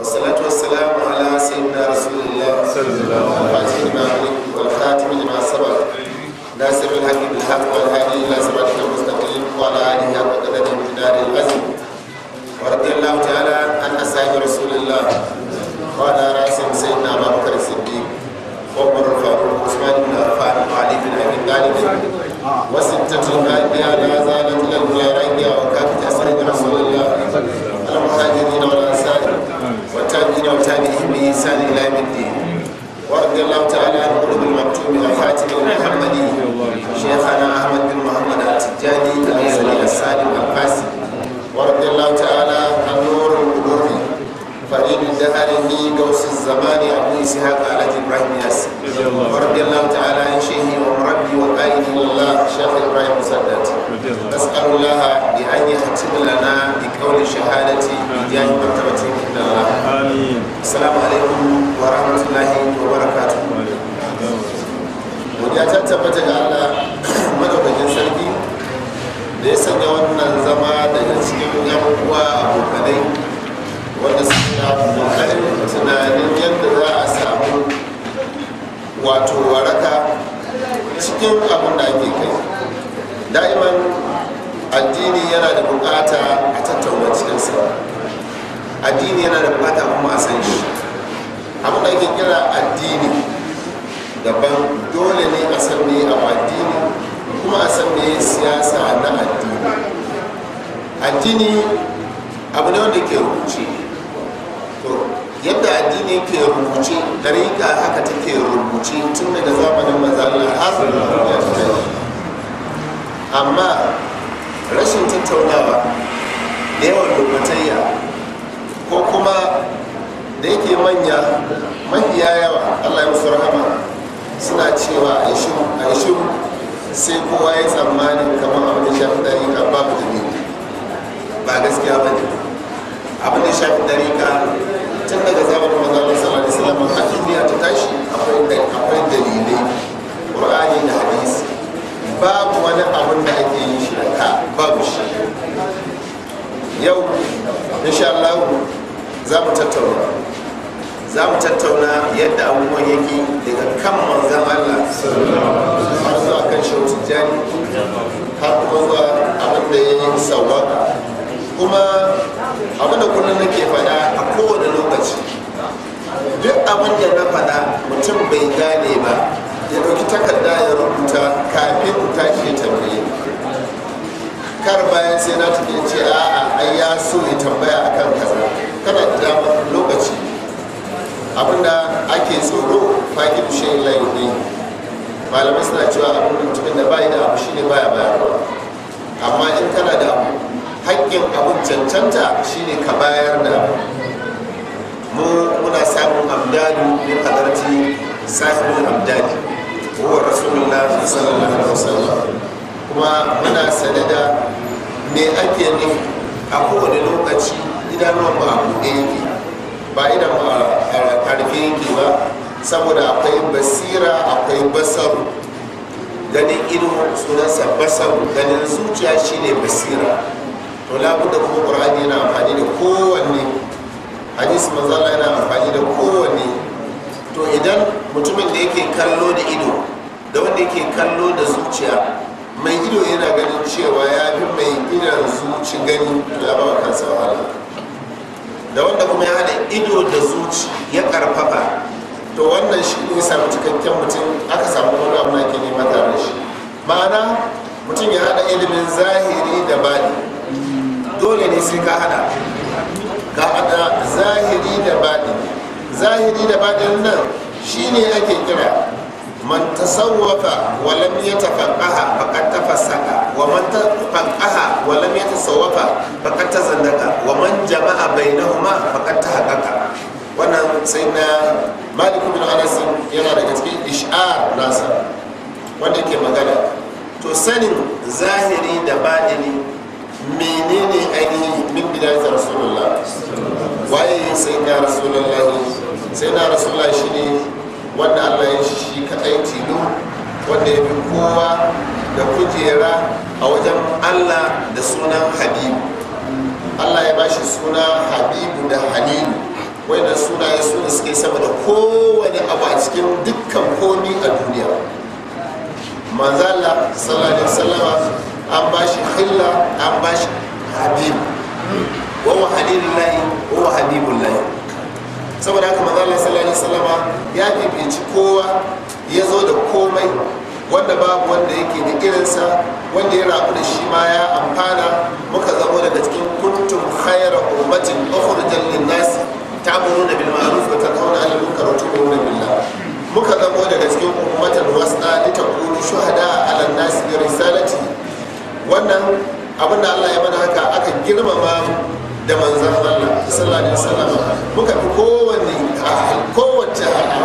والصلاة والسلام على سيدنا رسول الله الفاتح لما أغلق والخاتم لما سبق ناصر الحق بالحق والهادي إلى صراطك المستقيم وعلى آله حق قدر امتداد العزم ورضي الله تعالى عن أصحاب رسول الله وعلى رأسهم سيدنا أبا بكر الصديق وعمر الفاروق وعثمان بن عفان وعلي بن أبي طالب وستة الباقية لا زالت إلى الولاية وكافة أسرة رسول الله المهاجرين والأنصار والتابعين والتابعين بإحسان إلى يوم الدين ورضي الله تعالى عن قلوب المكتوم وخاتم المحمدي شيخنا أحمد بن محمد التجاني الأزلي السالم القاسم ورضي الله تعالى عن نور القلوب فريد الدهر قوس الزمان أبو إسحاق على إبراهيم ياسر ورضي الله تعالى عن شيخي ومربي وقائد الله شيخ إبراهيم مسدد نسأل الله بأن يختم لنا بقول شهادتي بجاه مرتبة عند الله آمين السلام عليكم ورحمة الله وبركاته godiya ta tabbata ga Allah madaukakin sarki da ya sanya wannan zama daga cikin yan uwa abokanai wanda suna kokarin tunanin yadda za a samu wato waraka cikin abin da ake kai da'iman addini yana da bukata a tattauna cikinsa addini yana da bukata kuma a san shi abin da ake kira addini daban dole ne a san me a addini kuma a san me siyasa na addini addini abu ne wanda ke rubuce to yadda addini ke rubuce dariƙa haka take rubuce tun daga zamanin mazalla har ya tashi amma rashin tattaunawa da yawan lokatayya ko kuma da yake manya mafiya yawa allah ya musu rahama suna cewa a yi shiru sai kowa ya tsammanin kamar abin da shafi dariƙa babu dalili ba gaskiya ba ne abin da shafi dariƙa tun daga zamanin mazalar sallallahu alaihi wasallam har duniya ta tashi akwai dalilai qur'ani da hadisi babu wani abin da ake yin shi da ka babu shi yau insha Allah za mu tattauna za mu tattauna yadda abubuwan yake daga kan manzan Allah har zuwa kan shehu tijjani har kuma zuwa abin da ya yi sauwaka kuma abin da kullum nake faɗa a kowane lokaci duk abin da na faɗa mutum bai gane ba ya ɗauki takarda ya rubuta kafin tashi ya tambaye kar bayan sai na tafi ce a'a ai ya so ya tambaya akan kaza kana da dama lokaci abinda ake tsoro fakin shayin layi ne malamai suna cewa abin da mutumin da bayi da abu shine baya bayarwa amma in kana da abu haƙƙin abin cancanta shine ka bayar da abu mu muna samun amdadu min hadarci sahibul amdadi huwa rasulullah sallallahu alaihi wasallam kuma muna sane da me ake nufi a kowane lokaci idanuwan ba a buɗe yake ba idan ba a karfe yake ba saboda akwai basira akwai basaru ganin ido sunansa basaru ganin zuciya shine basira to labuda kuma ƙur'ani yana amfani da kowanne hadisi manzala yana amfani da kowanne to idan mutumin da yake kallo da ido da wanda yake kallo da zuciya mai ido yana ganin cewa ya fi mai idan zuci gani to ya ba kansa wahala da wanda kuma ya hada ido da zuci ya karfafa to wannan shi ne samu cikakken mutum aka samu wani abu na ke nema tare da shi ma'ana mutum ya hada ilimin zahiri da bani dole ne sai ka hada ka hada zahiri da bani zahiri da bani nan shine ake kira man tasawwafa wa lam yatafaqaha faqad tafassaqa wa man tafaqaha wa lam yatasawwafa faqad tazandaqa wa man jama'a bainahuma faqad tahaqqaqa wannan sai na malik bin anas yana daga cikin ish'ar nasa wanda ke magana to sanin zahiri da baɗini menene ainihin min bidayat rasulullah waye sai na rasulullah sai na rasulullah shine wanda Allah ya shi shi kadai tilo wanda ya fi kowa da kujera a wajen Allah da sunan habibu Allah ya bashi suna habibu da halilu wayannan sunaye su ne suke sama da kowane abu a cikin dukkan komi a duniya manzala sallallahu alaihi wasallama an ba shi hilla an ba shi habib wa wa halilullahi wa wa habibullahi saboda haka manzala sallallahu alaihi wasallama ya fifici kowa ya zo da komai wanda babu wanda yake da irinsa wanda ya rabu da shi ma ya amfana muka zamo daga cikin kuntum khayra ummatin ukhrijat lin-nas ta'muruna bil ma'ruf wa tanhauna 'anil munkar wa tu'minuna billah muka zamo daga cikin ummatan wasta litakunu shuhada 'ala an-nas bi risalati wannan abinda Allah ya mana haka aka girmama da manzon Allah sallallahu alaihi wasallam muka fi kowanne kowace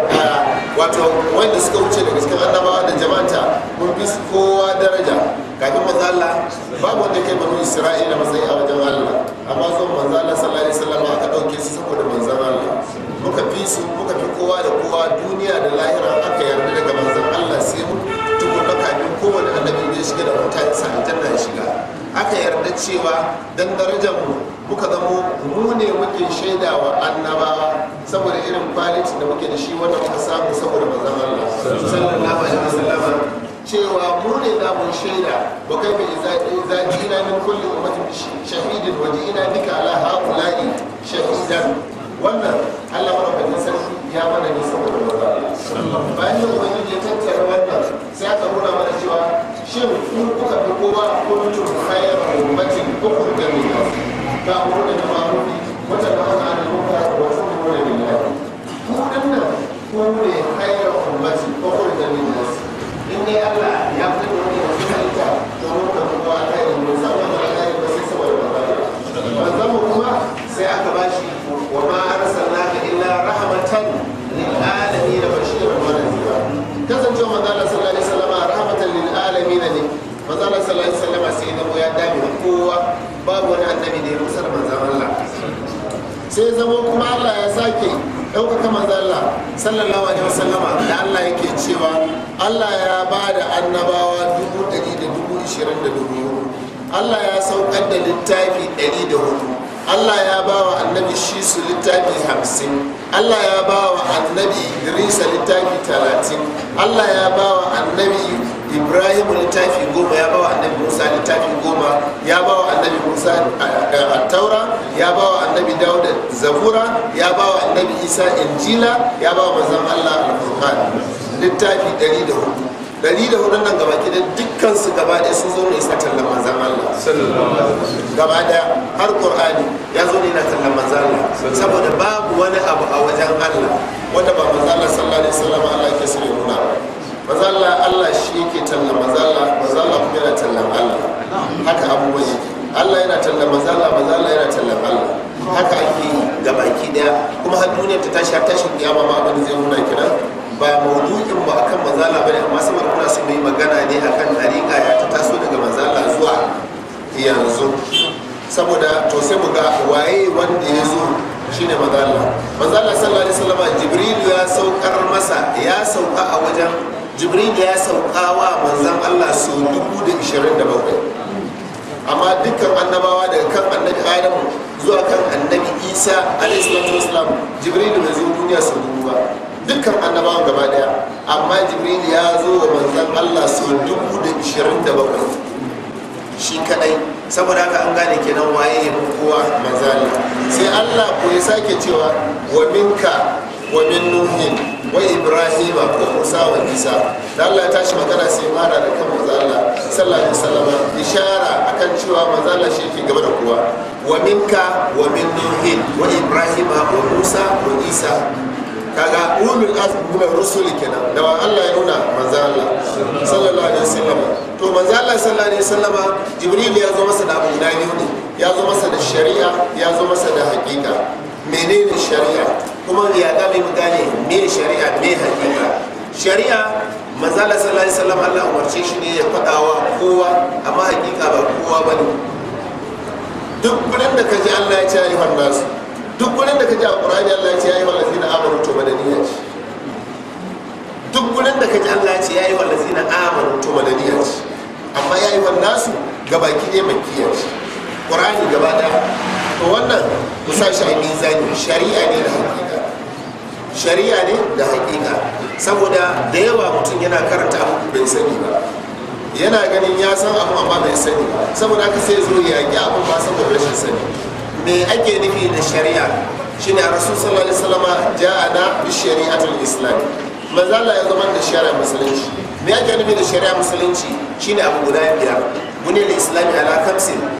wato wanda suka wuce daga cikin annabawa da jama'anta mun fi su kowa daraja kafin manzo Allah babu wanda kai banu Isra'ila matsayi a wajen Allah amma zuwan manzo Allah sallallahu alaihi wasallam aka dauke su saboda manzon Allah muka fi su muka fi kowa da kowa duniya da lahira aka yarda daga manzon Allah sai mu tukunna kafin kowane annabi da ya shiga da mutane sa aljanna ya shiga aka yarda cewa dan darajar mu muka zamo mu ne muke shaida wa annabawa saboda irin kwaliti da muke da shi wanda muka samu saboda manzon Allah sallallahu alaihi wasallam cewa mu ne za mu shaida wa kai bi idza jina min kulli ummatin bi shahidin wa jina bika ala haula'i shahidan wannan Allah madaukakin sarki ya mana ne saboda manzon bayan da ubangiji ya tattara wannan sai aka nuna mana cewa shin ku kuka fi kowa kuntum khayra ummatin ukhrijat lin-nas ta'muruna bil ma'ruf wa tanhauna 'anil munkar wa tu'minuna billah ku dinnan ku ne khayra ummatin ukhrijat lin-nas in dai Allah ya fito da wani wasu halitta to mun ka kowa alheri mun san wannan alheri ba sai saboda manzon manzon mu kuma sai aka bashi wa ma arsalnaka illa rahmatan lil alamin bashiran wa nadhira kasancewa manzon Allah sallallahu alaihi wasallam rahmatan lil alamin ne manzon Allah sallallahu alaihi wasallam sai da ya dame kowa babu wani annabi da ya musa da manzon Allah sai zama kuma Allah ya sake ɗaukaka manzalla sallallahu alaihi wasallama da Allah yake cewa Allah ya ba da annabawa dubu ɗari da dubu ishirin da dubu Allah ya saukar da littafi ɗari da hudu Allah ya ba wa annabi shi su littafi hamsin Allah ya ba wa annabi Idrisa littafi talatin Allah ya ba wa annabi Ibrahim littafi goma ya ba wa annabi Musa littafi goma ya ba wa annabi Musa a taura ya ba wa annabi Dawud zabura ya ba wa annabi Isa injila ya ba wa manzon Allah al-Qur'an littafi ɗari da hudu ɗari da hudun nan gaba gidan dukkan su gaba ɗaya sun zo ne isa tallan manzan Allah gaba ɗaya har Qur'ani ya zo ne na tallan manzan Allah saboda babu wani abu a wajen Allah wanda ba manzan Allah sallallahu alaihi wasallam Allah ke so ya nuna ba manzan Allah Allah shi yake tallan manzan Allah manzan Allah kuma yana tallan Allah haka abubuwan yake Allah yana tallan manzan Allah manzan Allah yana tallan Allah haka ake yi gabaki ɗaya kuma har duniyar ta tashi har tashin kiyama ma abin da zai nuna kenan ba maudu'in ba akan manzala bane amma saboda kuna so yi magana ne akan dariƙa ya ta taso daga manzala zuwa yanzu saboda to sai mu ga waye wanda ya zo shine manzala manzala sallallahu alaihi wasallam jibril ya saukar masa ya sauka a wajen jibril ya sauka wa manzan Allah su dubu da ishirin da bakwai amma dukkan annabawa daga kan annabi adamu zuwa kan annabi isa alaihi salatu wasalam jibril bai zo duniya su dubu ba dukkan annabawan gaba daya amma jibril ya zo wa manzan allah sau dubu da ishirin da bakwai shi kadai saboda haka an gane kenan waye ya fi kowa manzan sai allah ko ya sake cewa wa minka wa min nuhin wa ibrahima wa musa wa isa da allah ya tashi magana sai mara da kan manzan allah sallallahu alaihi wasallam ishara akan cewa manzan allah shi yake gaba da kowa wa minka wa min nuhin wa ibrahima wa musa wa isa kaga ulul azmi min rusuli kenan da wa Allah ya nuna manzo Allah sallallahu alaihi wasallam to manzo Allah sallallahu alaihi wasallam jibril ya zo masa da abu guda biyu ne ya zo masa da shari'a ya zo masa da hakika menene shari'a kuma ya ga mai gane me shari'a me hakika shari'a manzo Allah sallallahu alaihi wasallam Allah umarce shi ne ya fadawa kowa amma hakika ba kowa bane duk gurin da kaji Allah ya ce ayyuhan nasu duk wurin da ka ji a ƙurani Allah ya ce ya yi wallafi na amanu to madaniya ce duk wurin da ka ji Allah ya ce ya yi wallafi na amanu to madaniya ce amma ya yi nasu gabaki ɗaya makiya ce ƙurani gaba ɗaya to wannan ku sa shi a mizani shari'a ne da shari'a ne da hakika saboda da yawa mutum yana karanta abu bai sani ba yana ganin ya san abu amma bai sani ba saboda haka sai zo ya yaƙi abu ba saboda rashin sani me ake nufi da shari'a shine a rasul sallallahu alaihi wasallam ja'ana bi shari'atul islam manzo Allah ya zama da shari'a musulunci me ake nufi da shari'a musulunci shine abu guda biyar bunil islami ala kamsin